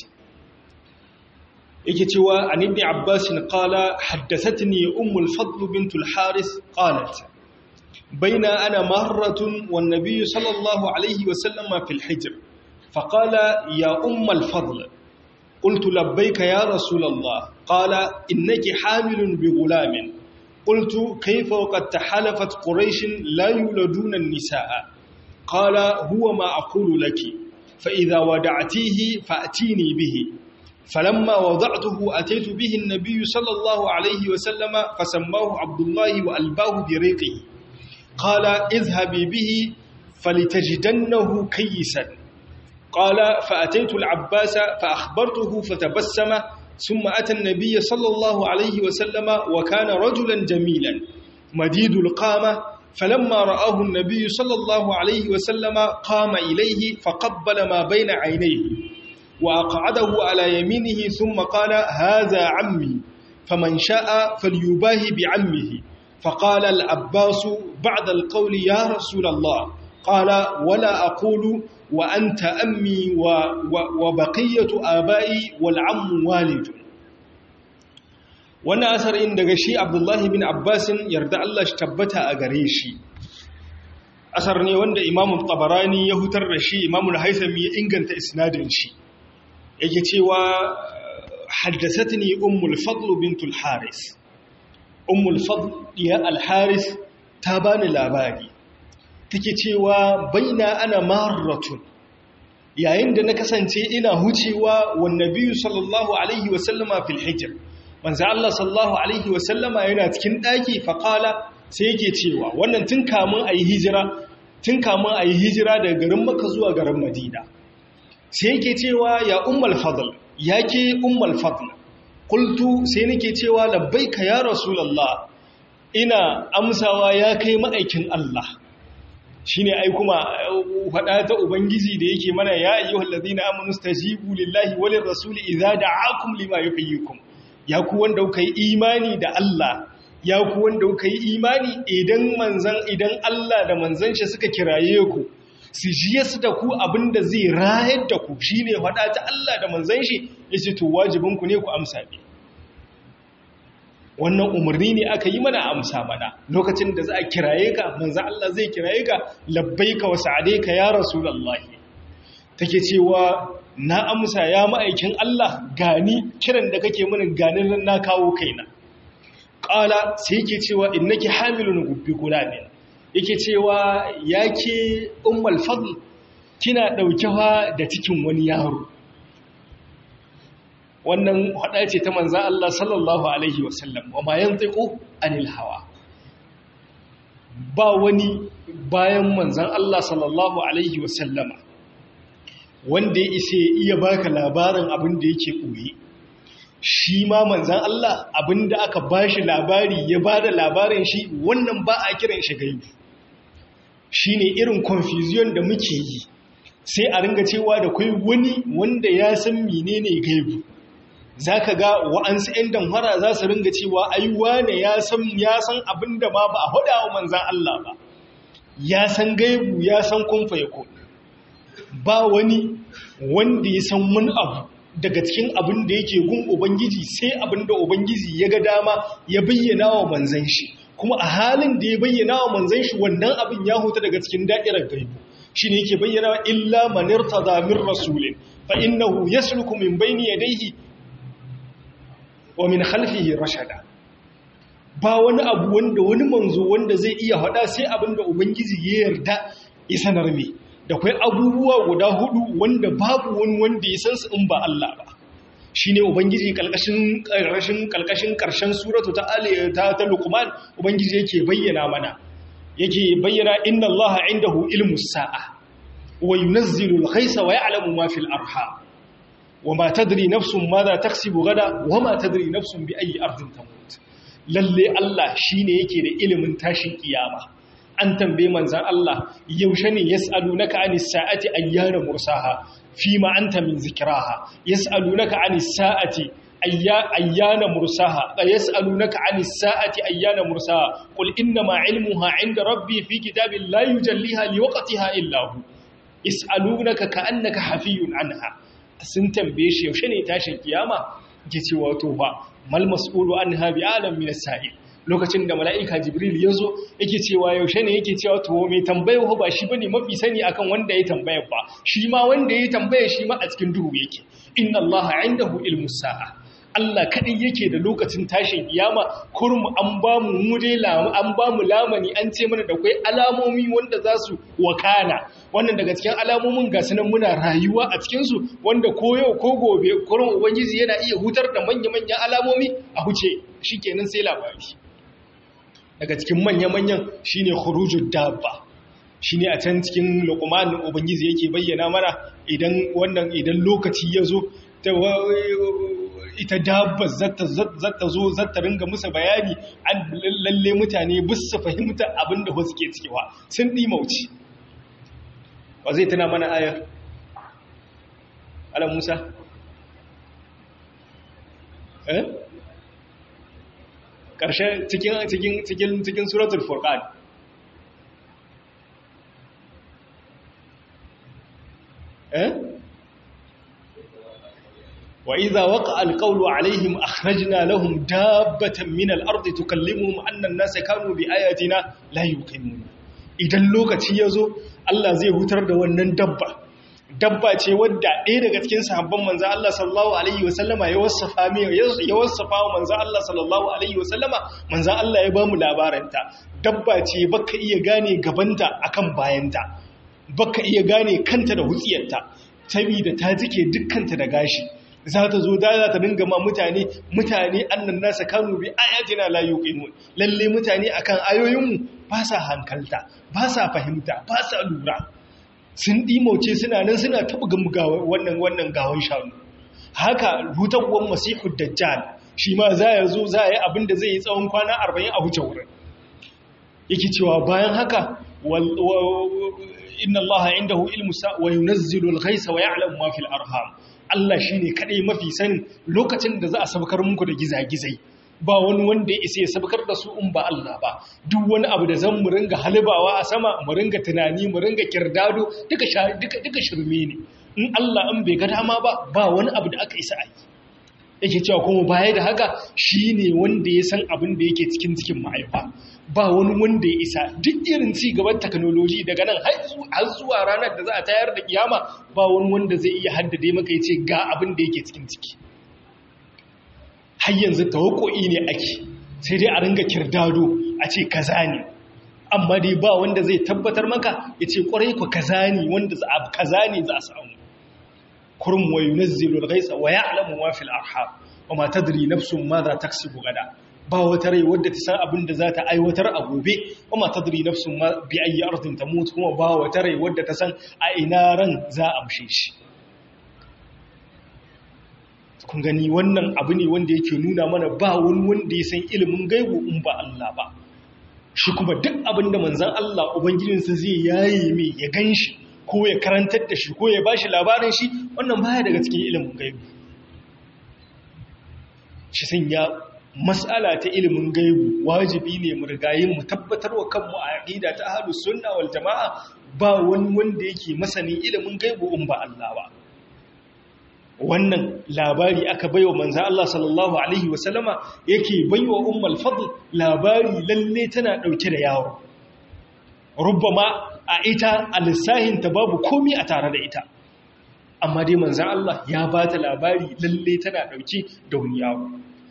yake cewa an ibn abbas qala haddathatni umm al-fadl bint al-haris qalat baina ana marratun wan nabiy sallallahu alayhi wa sallama fi al-hijr faqala ya umm al-fadl قلت لبيك يا رسول الله قال إنك حامل بغلام قلت كيف وقد تحالفت قريش لا يولدون النساء قال هو ما أقول لك فإذا ودعتيه فأتيني به فلما وضعته أتيت به النبي صلى الله عليه وسلم فسماه عبد الله وألباه بريقه قال اذهبي به فلتجدنه كيسا قال فأتيت العباس فأخبرته فتبسم ثم أتى النبي صلى الله عليه وسلم وكان رجلا جميلا مديد القامة فلما رآه النبي صلى الله عليه وسلم قام إليه فقبل ما بين عينيه وأقعده على يمينه ثم قال هذا عمي فمن شاء فليباهي بعمه فقال العباس بعد القول يا رسول الله قال ولا أقول وأنت أمي و و وبقية آبائي والعم والد wannan asarin daga shi abdullahi bin abbasin yarda Allah shi tabbata a gare shi asar ne wanda imamun tabarani ya hutar da shi imamun haisami ya inganta isnadin shi yake cewa haddasatni ummul fadl bintul haris ummul fadl ya al-haris ta bani labari take cewa baina ana marratun yayin da na kasance ina hucewa wan nabiyyu sallallahu alaihi wa sallama fil hijr manzo Allah sallallahu alaihi wa sallama yana cikin daki fa qala sai yake cewa wannan tun kamun ayi hijira tun kamun ayi hijira daga garin Makka zuwa garin Madina sai yake cewa ya ummul fadl yake ummul fadl qultu sai nake cewa labbaika ya rasulullah ina amsawa ya kai ma'aikin Allah shi ne ai kuma faɗa ta Ubangiji da yake mana ya yi wallazi na amonu stajibu lillahi walin rasuli iza da akum lima ya fi yikum ya ku wanda kuka yi imani da Allah ya ku wanda kuka yi imani idan manzan idan Allah da manzan shi suka kiraye ku su jiye su da ku abinda zai rayar da ku shi ne faɗa ta Allah da manzan shi ya ce to wajibinku ne ku amsa ne wannan umarni ne aka yi mana amsa mana lokacin da za a kiraye ka manzo Allah zai kiraye ka labbaika wa sa'adaika ya rasulullahi take cewa na amsa ya ma'aikin Allah gani kiran da kake mini ganin na kawo kaina qala sai yake cewa innaki hamilun gubbi gulamin yake cewa yake ummul fadl kina daukewa da cikin wani yaro wannan hada ce ta manza Allah sallallahu Alaihi wasallam wa ma yan tsiko anil hawa ba wani bayan manzan Allah sallallahu Alaihi wasallama wanda ya isa iya baka labarin abin da yake ɓoye shi ma manzan Allah abin da aka ba shi labari ya ba da labarin shi wannan ba a kiran shi gaibu shi ne irin confusion da muke yi sai a ringa cewa da kai wani wanda ya san menene gaibu za ka ga wa'ansu 'yan damfara za su ringa cewa aiwa ne ya san abin da ma ba a haɗa wa manzan Allah ba ya san gaibu ya san kumfa ya ba wani wanda ya san wani abu daga cikin abin da yake gun ubangiji sai abin da ubangiji ya ga dama ya bayyana wa manzan shi kuma a halin da ya bayyana wa manzan shi wannan abin ya huta daga cikin da'irar gaibu shi ne yake bayyana wa illa manirta min rasulin fa innahu yasluku min bayni yadayhi wa min khalfihi rashada ba wani abu wanda wani manzo wanda zai iya hada sai abin da ubangiji ya yarda ya sanar me da kwai abubuwa guda hudu wanda babu wani wanda ya san su in ba Allah ba shine ubangiji kalkashin karkashin kalkashin karshen suratu ta ali ta ta luqman ubangiji yake bayyana mana yake bayyana inna allaha indahu ilmus sa'a wa yunazzilu al-ghaytha wa ya'lamu ma fil arham wama tadri nafsun madha taksibu gada wama tadri nafsun bi ayi ardin tamut lalle Allah shine yake da ilimin tashin kiyama an tambaye manzan Allah yaushe ne yas'alunaka anis sa'ati ayyana mursaha fima anta min zikraha yas'alunaka anis sa'ati ayyana mursaha yas'alunaka anis sa'ati ayyana mursaha qul inna ma ilmuha 'inda rabbi fi kitabin la yujalliha liwaqtiha illa hu yas'alunaka ka'annaka hafiyun anha sun tambaye shi yaushe ne tashin kiyama ke cewa to ba mal mas'ulu anha bi alam min as-sa'il lokacin da mala'ika jibril ya zo yake cewa yaushe ne yake cewa to mai tambayar ba shi bane mafi sani akan wanda ya tambayar ba shi ma wanda ya tambaya shi ma a cikin duhu yake inna allaha indahu ilmus sa'a Allah kadai yake da lokacin tashin kiyama kurmu an ba mu mure an ba mu lamani an ce mana da kai alamomi wanda za su wakana wannan daga cikin alamomin ga sunan muna rayuwa a cikin su wanda ko yau ko gobe kurmu ubangiji yana iya hutar da manya-manyan alamomi a huce shikenan sai labari daga cikin manya-manyan shine khurujud dabba shine a can cikin luqman ubangiji yake bayyana mana idan wannan idan lokaci ya zo ita dabba zata zo zata ringa musu bayani an lalle mutane bisu fahimta abinda wasu ke cikewa sun mauci. ba zai tana mana ayar ala musa eh ƙarshe cikin cikin cikin cikin suratul furqan eh wa idza waqa alqawlu alaihim akhrajna lahum dabbatan min al-ardi tukallimuhum anna an-nasa kanu bi ayatina la yuqinun idan lokaci yazo Allah zai hutar da wannan dabba dabba ce wadda ɗaya daga cikin sahabban manzo Allah sallallahu alaihi wasallama ya wasafa mai ya wasafa wa manzo Allah sallallahu alaihi wasallama manzo Allah ya ba mu labaranta dabba ce baka iya gane gabanta akan bayanta baka iya gane kanta da hutsiyarta saboda ta jike dukkanta da gashi za ta zo da za ta dinga ma mutane mutane annan nasa kanu bi ayatina la yuqinun lalle mutane akan ayoyinmu ba sa hankalta ba sa fahimta ba sa lura sun ɗimauce suna nan suna taɓa wannan wannan gawon shanu haka hutawar masihu dajjal shi ma za ya zo za a yi abin da zai yi tsawon kwana arba'in a huce wurin yake cewa bayan haka inna allaha indahu ilmu sa wa yunazzilu al-ghaysa wa ya'lamu ma fil arham Allah shine kadai mafi sanin lokacin da za a sabkar muku da gizagizai ba wani wanda ya isa ya sabkar da su in ba Allah ba duk wani abu da zan mu ringa halibawa a sama mu ringa tunani mu ringa kirdado duka duka duka shirme ne in Allah an bai ga dama ba ba wani abu da aka isa a yi yake cewa kuma baya da haka shine wanda ya san abin da yake cikin cikin mahaifa ba wani wanda ya isa duk irin ci gaban technology daga nan har zuwa ranar da za a tayar da kiyama ba wani wanda zai iya haddade maka ya ce ga abin da yake cikin ciki har yanzu tawakko'i ne ake sai dai a ringa kirdado a ce kaza ne amma dai ba wanda zai tabbatar maka ya ce kwarai ku kaza ne wanda za a kaza ne za a samu kurum wa yunazzilu al-ghaytha wa ya'lamu ma fil arham wa ma tadri nafsun madha taksibu gada ba wata rai wadda ta san abin da za ta aiwatar a gobe wa ma tadri nafsun ma bi ayi ardin tamut kuma ba wata rai wadda ta san a ina ran za a amshe shi kun gani wannan abu ne wanda yake nuna mana ba wani wanda ya san ilimin gaibu in ba Allah ba shi kuma duk abin da manzan Allah ubangijinsa zai yaye mai ya gan shi ko ya karantar da shi ko ya ba shi labarin shi wannan baya daga cikin ilimin gaibu shi sanya matsala ta ilimin gaibu wajibi ne mu rigayin mu tabbatar wa kanmu a aqida ta ahlus sunna wal jamaa ba wani wanda yake masanin ilimin gaibu in ba Allah ba wannan labari aka baiwa manzo Allah sallallahu alaihi wasallama yake baiwa ummul fadl labari lalle tana dauke da yawo rubbama a ita alisahin ta babu komai a tare da ita amma dai manzo Allah ya bata labari lalle tana dauke da wani yawo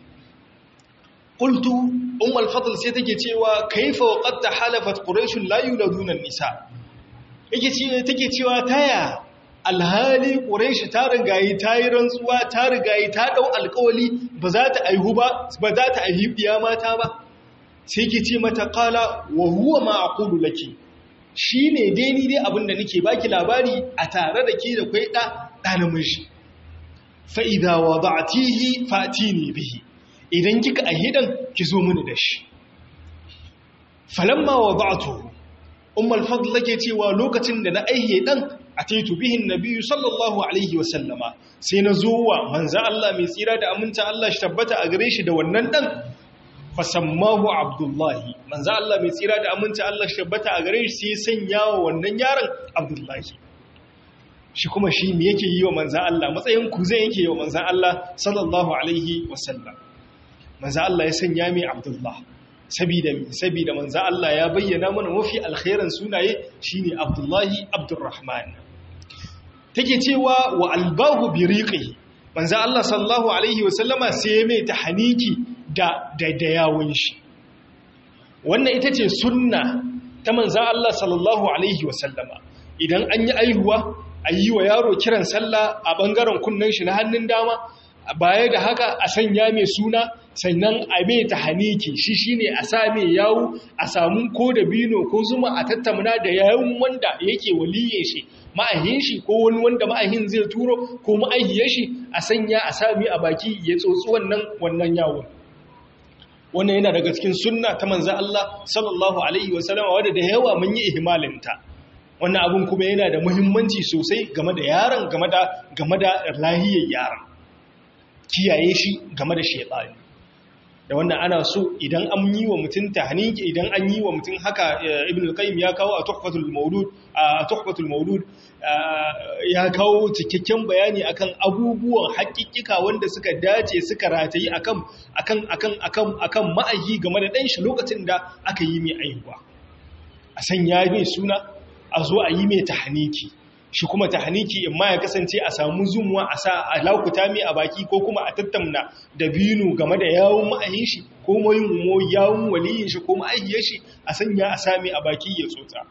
qultu ummul fadl sai take cewa kaifa waqad tahalafat quraish la yuladuna nisa yake ce take cewa taya alhali quraish ta rigayi ta yi rantsuwa ta rigayi ta dau alƙawali ba za ta aihu ba ba za ta aihu biya mata ba sai ke ce mata qala wa huwa ma aqulu laki shine dai ni dai abinda nake baki labari a tare da ke da kai da da namiji fa idza wada'tihi fatini bihi idan kika ahidan ki zo mini da shi falamma wada'tuhu ummul fadl take cewa lokacin da na aihe dan ataitu bihin nabiyyu sallallahu alaihi wa sallama sai na zo wa manzo Allah mai tsira da aminta Allah shi tabbata a gare shi da wannan dan fasammahu abdullahi manzo Allah mai tsira da aminta Allah shi tabbata a gare shi sai sanya wa wannan yaron abdullahi shi kuma shi me yake yi wa manzo Allah matsayin ku zai yake yi wa manzo Allah sallallahu alaihi wa sallam manzo Allah ya sanya mai abdullahi sabida sabida manzo Allah ya bayyana mana mafi alkhairan sunaye shine Abdullahi Abdurrahman take cewa wa albahu bi riqihi manzo Allah sallallahu alaihi wasallama sai ya mai tahniki da da yawun shi wannan ita ce sunna ta manzo Allah sallallahu alaihi wasallama idan an yi aihuwa ayi wa yaro kiran sallah a bangaren kunnen shi na hannun dama baya da haka a sanya mai suna sannan a mai ta haniki shi shi ne a same yawu a samun ko da bino ko zuma a tattamuna da yawun wanda yake waliye shi ma'ahin shi ko wani wanda ma'ahin zai turo ko ma'ahiyar shi a sanya a sami a baki ya tsotsi wannan wannan yawon wannan yana daga cikin sunna ta manzan Allah sallallahu alaihi wasallam wadda da yawa mun yi ihmalinta wannan abun kuma yana da muhimmanci sosai game da yaron game da game da lahiyar yaron kiyaye shi game da shaytani da wannan ana so idan an yi wa mutum tahniki idan an yi wa mutum haka ibn al-qayyim ya kawo a tuhfatul mawlud a tuhfatul mawlud ya kawo cikakken bayani akan abubuwan haƙiƙika wanda suka dace suka ratayi akan akan akan akan akan ma'ayi game da dan shi lokacin da aka yi mai aihuwa a sanya mai suna a zo a yi mai tahniki shi kuma tahniki in ma ya kasance a samu zumuwa a sa a laukuta mai a baki ko kuma a tattamna da binu game da yawun ma'ayin shi ko mayin mo yawun waliyin shi ko ma'ahiyar shi a sanya a sami a baki ya tsotsa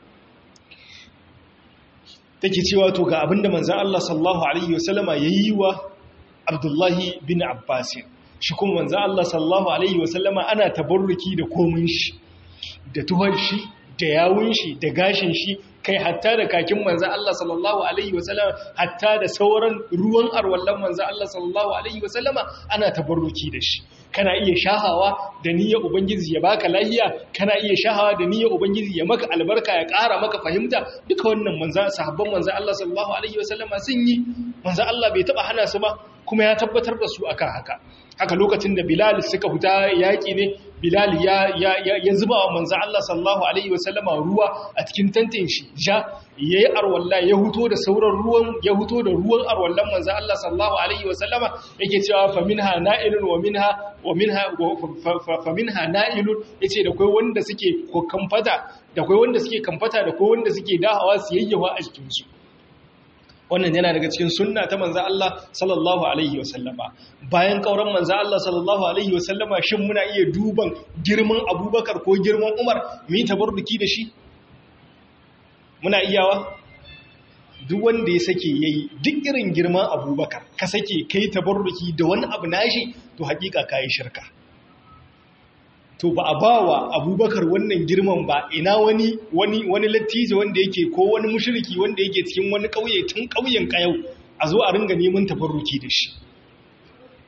take cewa to ga abinda manzon Allah sallallahu alaihi wasallama yayi wa Abdullahi bin Abbas shi kuma manzon Allah sallallahu alaihi wasallama ana tabarruki da komin shi da tuhar shi da yawun shi da gashin shi kai hatta da kakin manzo Allah sallallahu alaihi wasallam hatta da sauran ruwan arwallan manzo Allah sallallahu alaihi wasallama ana tabarruki da shi kana iya shahawa da niyyar ubangiji ya baka lahiya kana iya shahawa da niyyar ubangiji ya maka albarka ya ƙara maka fahimta duka wannan manzo sahabban manzo Allah sallallahu alaihi wasallama sun yi manzo Allah bai taba hana su ba kuma ya tabbatar da su akan haka haka lokacin da Bilal suka fita yaƙi ne Bilal ya ya ya zuba wa manzo Allah sallallahu alaihi wasallama ruwa a cikin tantin shi ja yayi arwalla ya huto da sauran ruwan ya huto da ruwan arwallan manzo Allah sallallahu alaihi wasallama yake cewa fa minha na'ilun wa minha wa minha fa minha na'ilun yace da kai wanda suke kamfata da kai wanda suke kamfata da kai wanda suke dahawa su yayyawa a cikin su wannan yana daga cikin sunna ta manzo Allah sallallahu alaihi wasallama bayan kauran manzo Allah sallallahu alaihi wasallama shin muna iya duban girman Abubakar ko girman Umar mu yi tabarruki da shi muna iyawa duk wanda ya sake yayi duk irin girman Abubakar ka sake kai tabarruki da wani abu nashi to hakika kai shirka to ba a ba wa abubakar wannan girman ba ina wani wani wani lattijo wanda yake ko wani mushriki wanda yake cikin wani ƙauye tun ƙauyen ƙayau a zo a ringa neman tabarruki da shi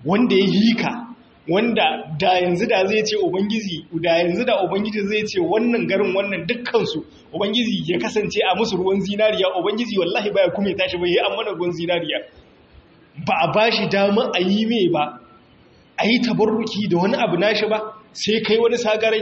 wanda ya yi ka wanda da yanzu da zai ce ubangiji da yanzu da ubangiji zai ce wannan garin wannan dukkansu ubangiji ya kasance a musu ruwan zinariya ubangiji wallahi baya kuma ya tashi bai yi an mana ruwan zinariya ba a bashi dama a yi mai ba a yi tabarruki da wani abu nashi ba sai kai wani sagarai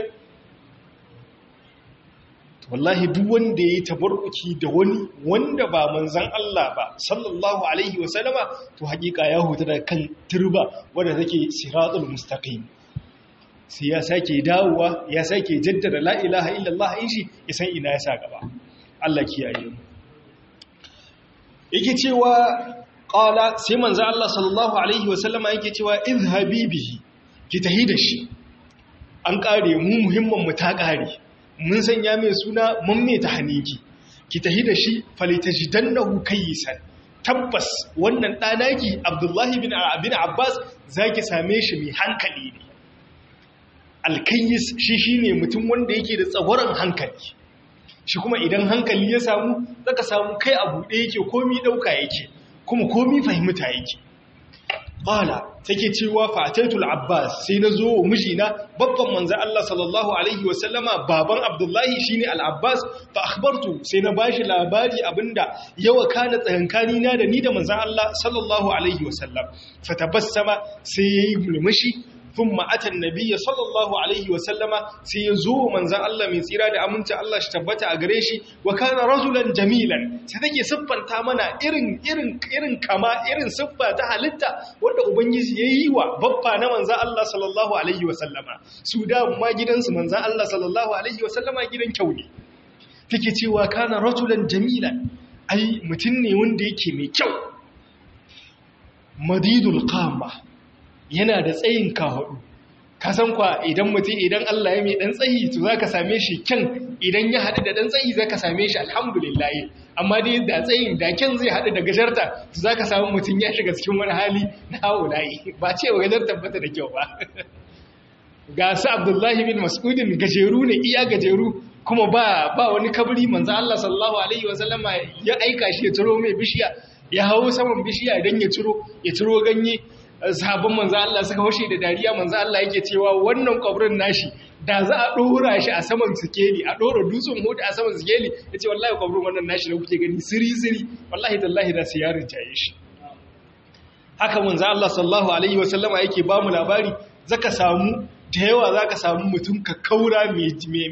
wallahi duk wanda ya yi tabarruki da wani wanda ba manzan Allah ba sallallahu alaihi wasallama to hakika ya huta da kan turba wadda take siratul mustaqim sai ya sake dawowa ya sake jaddada la ilaha illallah in shi ya san ina ya sa gaba Allah kiyaye mu yake cewa qala sai manzan Allah sallallahu alaihi wasallama yake cewa izhabi bihi ki tahi da shi an kare mu muhimman mu ta kare mun sanya mai suna mun mai ta haniki ki tahi da shi falitajidannahu kayyisan tabbas wannan ɗanaki abdullahi bin abin abbas zaki same shi mai hankali ne alkayyis shi shine mutum wanda yake da tsagoran hankali shi kuma idan hankali ya samu zaka samu kai a buɗe yake komi ɗauka yake kuma komi fahimta yake qala take cewa fataitul abbas sai na zo wa mijina babban manzo Allah sallallahu alaihi wasallama baban abdullahi shine al-abbas fa akhbartu sai na bashi labari abinda yawa kana tsakankani na da ni da manzo Allah sallallahu alaihi wasallam fatabassama sai yayi mulmushi thumma ata an-nabiy sallallahu alaihi wasallama sai ya zo manzo Allah mai tsira da aminci Allah shi tabbata a gare shi wa kana rajulan jamilan sai take siffanta mana irin irin irin kama irin siffa ta halitta wanda ubangiji yayi wa babba na manzo Allah sallallahu alaihi wasallama su da ma gidansu manzo Allah sallallahu alaihi wasallama gidan kyau ne take cewa kana rajulan jamilan ai mutum ne wanda yake mai kyau madidul qama yana da tsayin kahudu ka san kwa idan mutum idan Allah ya mai dan tsayi to zaka same shi kyan idan ya hadu da dan tsayi zaka same shi alhamdulillah amma dai da tsayin da kyan zai hadu da gajarta to zaka samu mutum ya shiga cikin wani hali na haulayi ba ce wa gajar tabbata da kyau ba ga su Abdullahi bin Mas'udin gajeru ne iya gajeru kuma ba ba wani kabri manzo Allah sallallahu alaihi wasallama ya aika shi ya ciro mai bishiya ya hawo saman bishiya dan ya ciro ya ciro ganye sahabban manzo Allah suka hoshe da dariya manzo Allah yake cewa wannan kwabrin nashi da za a dora shi a saman sikeli a dora dutsen hoda a saman sikeli yace wallahi kwabrin wannan nashi da kuke gani siri siri wallahi tallahi da su yarin jaye shi haka manzo Allah sallallahu alaihi wasallama yake ba mu labari zaka samu da yawa zaka samu mutum ka kaura mai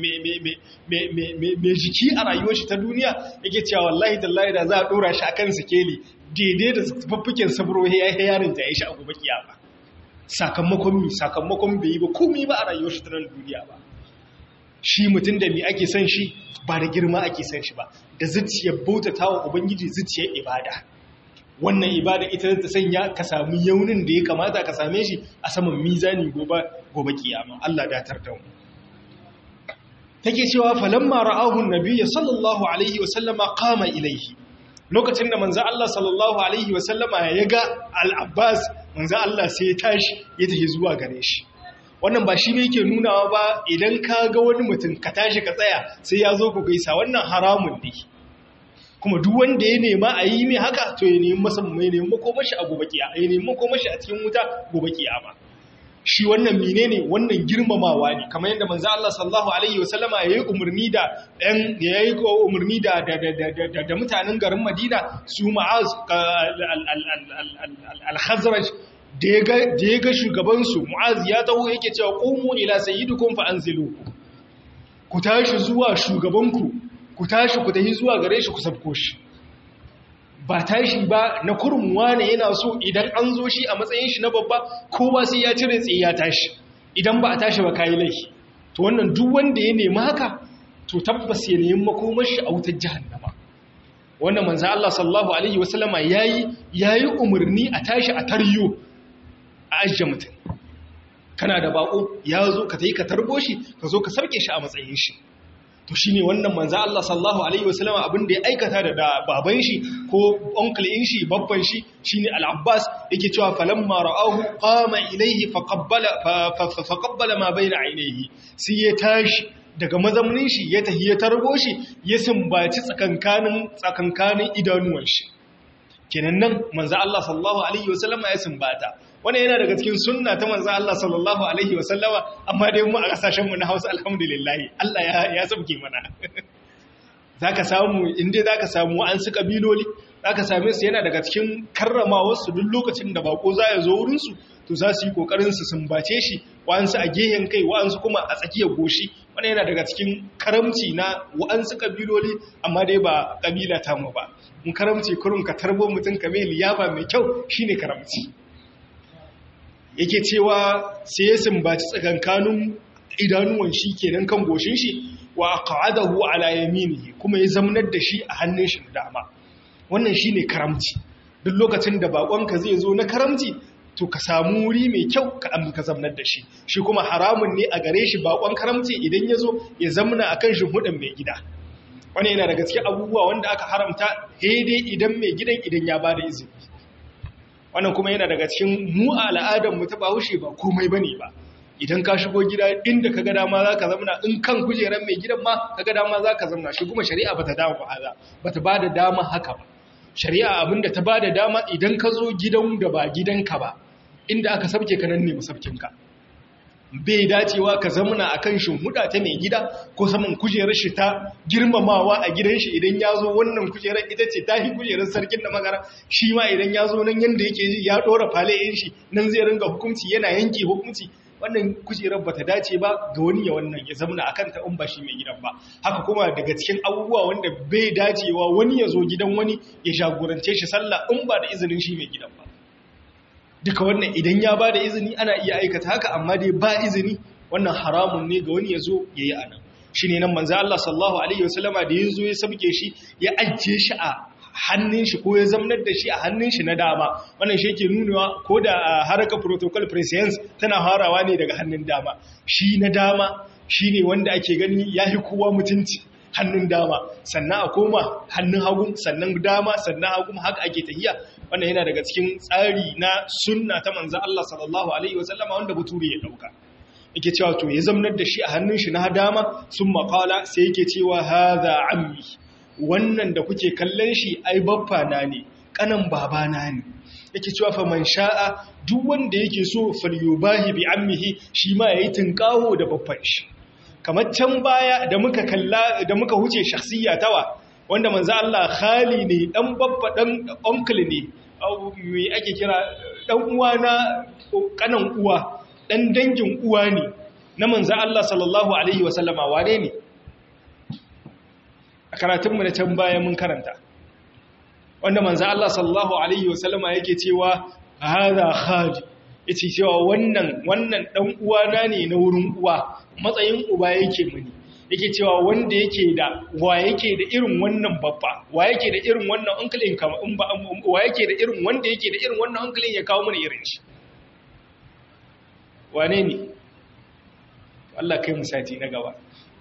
jiki a rayuwar shi ta duniya yake cewa wallahi tallahi da za a dora shi akan sikeli daidai da faffiken sabro ya yi yarin da ya shi a gobe kiyama sakamakon mi sakamakon bai yi ba komi ba a rayuwar shi ta nan duniya ba shi mutum da mi ake son shi ba da girma ake son shi ba da zuciyar bautata wa ubangiji zuciyar ibada wannan ibada ita ta sanya ka samu yaunin da ya kamata ka same shi a saman mizani gobe gobe kiyama Allah datar da mu take cewa falamma ra'ahu an-nabiy sallallahu alaihi wa sallama qama ilayhi lokacin da manzo Allah sallallahu alaihi wa sallama ya ga al-Abbas manzo Allah sai ya tashi ya tafi zuwa gare shi wannan ba shi ne yake nunawa ba idan ka ga wani mutum ka tashi ka tsaya sai ya zo ku gaisa wannan haramun ne kuma duk wanda ya nema a yi mai haka to ya nemi masa mai nemi makomashi a gobe kiyama ya nemi makomashi a cikin wuta gobe kiyama shi wannan menene wannan girmamawa ne kamar yadda manzo Allah sallallahu alaihi wasallama yayi umarni da ɗan yayi umarni da da da mutanen garin Madina su Mu'az al-Khazraj da ya ga shugaban su Mu'az ya taho yake cewa qumu ila sayyidikum fa anzilu ku tashi zuwa shugabanku ku tashi ku tafi zuwa gare shi ku sabko shi ba tashi ba na kurmuwa ne yana so idan an zo shi a matsayin shi na babba kowa sai ya cire tsaye ya tashi idan ba a tashi ba kayi laifi to wannan duk wanda ya nemi haka to tabbas ya nemi makomar shi a wutar jahannama wannan manzo Allah sallallahu alaihi wasallama yayi yayi umarni a tashi a taryo a ajje mutum kana da bako ya zo ka tayi ka tarbo shi ka zo ka sarke shi a matsayin shi to shine wannan manzo Allah sallallahu alaihi wasallam abin da ya aikata da baban shi ko uncle in shi babban shi shine al-Abbas yake cewa falamma ra'ahu qama ilayhi faqabbala faqabbala ma bayna ainihi sai ya tashi daga mazamnin shi ya tahi ya tarbo shi ya sumbaci tsakankanin tsakankanin idanuwan shi kenan nan manzo Allah sallallahu alaihi wasallama ya sumbata wannan yana daga cikin sunna ta manzo Allah sallallahu alaihi wasallama amma dai mu a kasashen mu na Hausa alhamdulillah Allah ya ya sabke mana zaka samu inda zaka samu an su kabiloli zaka same su yana daga cikin karramawar su duk lokacin da bako za ya zo wurin su to za su yi kokarin su sumbace shi wa'ansu a gehen kai wa'ansu kuma a tsakiyar goshi wannan yana daga cikin karamci na wa'ansu kabiloli amma dai ba kabila ta mu ba mun karamci kurun ka tarbo mutum ka mai liyafa mai kyau shine karamci yake cewa sai ya sumbaci tsakankanin idanuwan shi kenan kan goshin shi wa qa'adahu ala yaminihi kuma ya zamnar da shi a hannun shi dama wannan shine karamci duk lokacin da bakonka zai zo na karamci to ka samu wuri mai kyau ka ka zamnar da shi shi kuma haramun ne a gare shi bakon karamci idan ya zo ya zamna akan shimfiɗin mai gida wani yana daga cikin abubuwa wanda aka haramta daidai idan mai gidan idan ya bada izini wannan kuma yana daga cikin mu a al'adar mu ta bahaushe ba komai bane ba idan ka shigo gida inda ka ga dama za ka zamna in kan kujerar mai gidan ma ka ga dama za ka zamna shi kuma shari'a ba ta dama ba haza ba ta ba da dama haka ba shari'a abinda ta ba da dama idan ka zo gidan da ba gidanka ba inda aka sabke ka nan ne masabkinka bai dacewa ka zamana a kan shimhuda ta mai gida ko saman kujerar shi ta girmamawa a gidan shi idan ya zo wannan kujerar ita ce ta yi kujerar sarkin da magara shi ma idan ya zo nan yadda yake ya ɗora falayen shi nan zai ringa hukunci yana yanke hukunci wannan kujerar ba ta dace ba ga wani ya wannan ya zamana akan ta in ba shi mai gidan ba haka kuma daga cikin abubuwa wanda bai dacewa wani ya zo gidan wani ya jagorance shi sallah in ba da izinin shi mai gidan ba duka wannan idan ya ba da izini ana iya aikata haka amma dai ba izini wannan haramun ne ga wani ya zo ya yi anan shi ne nan manzo Allah sallallahu alaihi wasallama da ya zo ya sabke shi ya ajiye shi a hannun shi ko ya zamnar da shi a hannun shi na dama wannan shi yake nunawa ko da haraka protocol prescience tana harawa ne daga hannun dama shi na dama shi ne wanda ake gani ya fi kowa mutunci hannun dama sannan a koma hannun hagu sannan dama sannan hagu haka ake tahiya wannan yana daga cikin tsari na sunna ta manzan Allah sallallahu alaihi wasallama wanda bature ya dauka yake cewa to ya zamnar da shi a hannun shi na dama sun makala sai yake cewa hadha ammi wannan da kuke kallon shi ai baffa na ne kanan babana ne yake cewa fa man sha'a duk wanda yake so falyubahi bi ammihi shi ma yayi tinkaho da baffan shi kamar can baya da muka kalla da muka huce shakhsiyya tawa wanda manzo Allah khali ne dan babba dan uncle ne me ake kira dan uwa na kanan uwa dan dangin uwa ne na manzo Allah sallallahu alaihi wasallama wane ne a karatun mu na can baya mun karanta wanda manzo Allah sallallahu alaihi wasallama yake cewa hadha khali yace cewa wannan wannan dan uwana ne na wurin uwa matsayin uba yake muni yake cewa wanda yake da wa yake da irin wannan babba wa yake da irin wannan uncle kama in ba wa yake da irin wanda yake da irin wannan uncle ya kawo mana irin shi wane ne Allah kai mu sati na gaba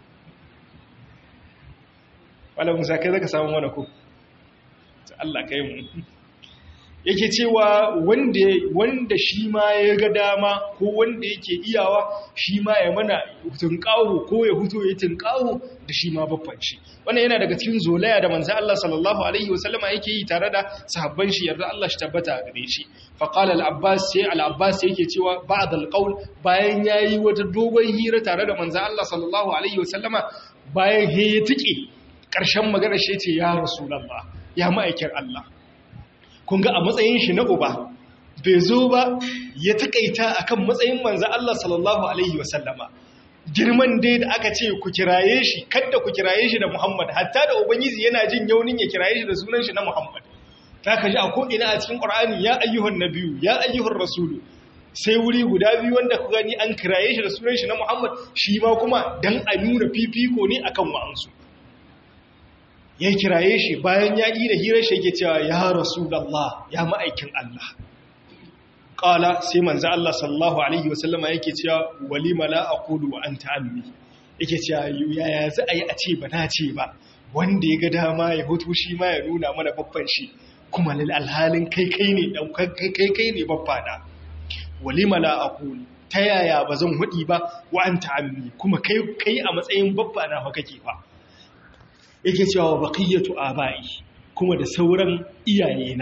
wala musa kai zaka samu mana ko Allah kai mu yake cewa wanda wanda shi ma ya ga dama ko wanda yake iyawa shi ma ya mana tunƙaho ko ya huto ya tunƙaho da shi ma babban shi wannan yana daga cikin zolaya da manzo Allah sallallahu alaihi wasallama yake yi tare da sahabban shi yarda Allah shi tabbata gare shi fa qala al-abbas sai al-abbas yake cewa ba'd al-qawl bayan yayi wata dogon hira tare da manzo Allah sallallahu alaihi wasallama bayan he ya tike karshen magana shi ce ya rasulullah ya ma'aikin Allah kun ga a matsayin shi na uba bai zo ba ya takaita akan matsayin manzo Allah sallallahu alaihi wasallama girman dai da aka ce ku kiraye shi kada ku kiraye shi da Muhammad hatta da ubangiji yana jin yaunin ya kiraye shi da sunan shi na Muhammad ta kaji a ko ina a cikin Qur'ani ya ayyuhan nabiyyu ya ayyuhar rasulu sai wuri guda biyu wanda ku gani an kiraye shi da sunan shi na Muhammad shi ma kuma dan a nuna fifiko ne akan wa'ansu ya kiraye shi bayan ya yi da hirar shi yake cewa ya rasulallah ya ma'aikin Allah ƙala sai manzo Allah sallallahu alaihi wasallama yake cewa walima la aqulu wa anta ammi yake cewa yaya za a yi a ce ba na ce ba wanda ya ga dama ya hutu shi ma ya nuna mana babban shi kuma lil alhalin kai kai ne dan kai kai kai ne babba da walima la aqulu ta yaya ba zan hudi ba wa anta ammi kuma kai kai a matsayin babba na fa kake fa yake cewa baqiyatu abai kuma da sauran iyayena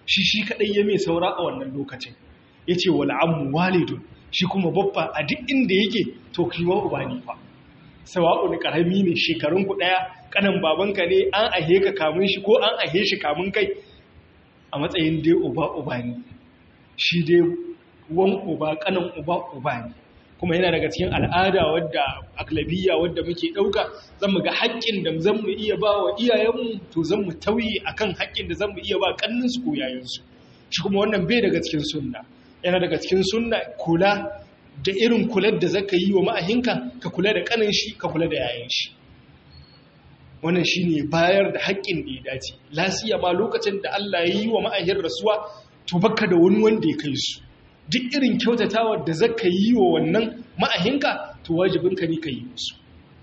shi shi kadai ya mai saura a wannan lokacin yace wal ammu walidun shi kuma babba a duk inda yake to kiwa uba ne fa sawa'u ne karami ne shekarun ku daya kanan babanka ne an ahe ka kamun shi ko an ahe shi kamun kai a matsayin dai uba uba ne shi dai wan uba kanan uba uba ne kuma yana daga cikin al'ada wadda aklabiya wadda muke ɗauka zan mu ga haƙƙin da zan mu iya ba wa iyayenmu to zan mu tauye akan haƙƙin da zan mu iya ba ƙanninsu ko yayansu shi kuma wannan bai daga cikin sunna yana daga cikin sunna kula da irin kular da zaka yi wa ma'ahinka ka kula da ƙanin shi ka kula da yayan shi wannan shine bayar da haƙƙin da ya dace lasiya ma lokacin da Allah ya yi wa ma'ahin rasuwa to baka da wani wanda ya kai su duk irin kyautatawar da zaka yi wa wannan ma'ahinka to wajibinka ne ka yi musu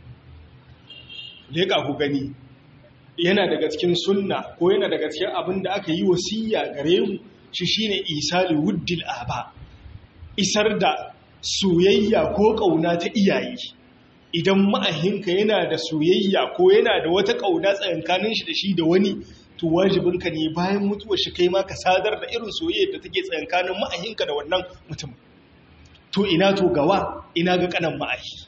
leƙa ku gani yana daga cikin sunna ko yana daga cikin abin da aka yi wasiya gare mu shi shine isali wuddil aba isar da soyayya ko ƙauna ta iyaye idan ma'ahinka yana da soyayya ko yana da wata ƙauna tsakankanin shi da shi da wani to wajibinka ne bayan mutuwar shi kai ma ka sadar da irin soyayya da take tsakankanin ma'ahinka da wannan mutum to ina to gawa ina ga kanan ma'ahi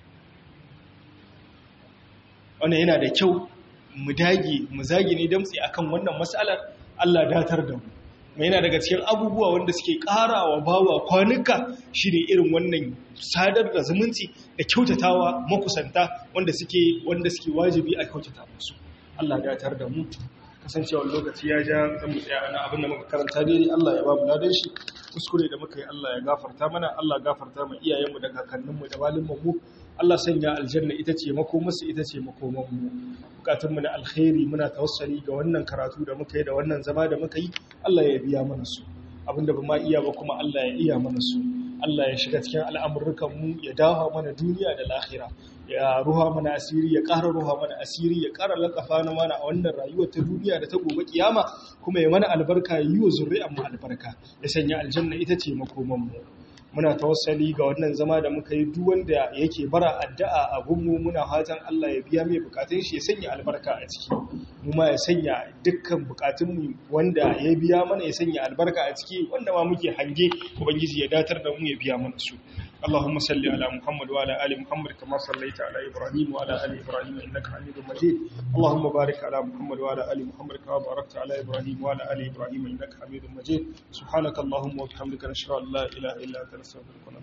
wannan yana da kyau mu dage mu zage ne damtsi akan wannan mas'alar Allah datar da mu mai yana daga cikin abubuwa wanda suke karawa bawa kwanuka shine irin wannan sadar da zumunci da kyautatawa makusanta wanda suke wanda suke wajibi a kyautata musu Allah datar da mu kasancewar lokaci ya ja zan mu tsaya ana abin da muka karanta daidai Allah ya ba mu ladan shi kuskure da muka yi Allah ya gafarta mana Allah gafarta mu iyayenmu da kakanninmu da walin mu Allah sanya aljanna ita ce makomarsu ita ce makomanmu bukatunmu na alkhairi muna tawassali ga wannan karatu da muka yi da wannan zama da muka yi Allah ya biya mana su abinda ba ma iya ba kuma Allah ya iya mana su Allah ya shiga cikin al'amurrukanmu ya dawo mana duniya da lahira ya ruha mana asiri ya ƙara ruha mana asiri ya ƙara lakafa na mana a wannan rayuwar ta duniya da ta gobe kiyama kuma ya mana albarka ya yi wa zuri'an mu albarka ya sanya aljanna ita ce makomanmu muna tawassali ga wannan zama da muka yi duk wanda yake bara addu'a a gunmu muna fatan Allah ya biya mai bukatun shi ya sanya albarka a ciki mu ma ya sanya dukkan bukatun mu wanda ya biya mana ya sanya albarka a ciki wanda ma muke hange ubangiji ya datar da mu ya biya mana su اللهم صل على محمد وعلى ال محمد كما صليت على ابراهيم وعلى ال ابراهيم انك حميد مجيد اللهم بارك على محمد وعلى ال محمد كما باركت على ابراهيم وعلى ال ابراهيم انك حميد مجيد سبحانك اللهم وبحمدك نشهد ان لا اله الا انت نستغفرك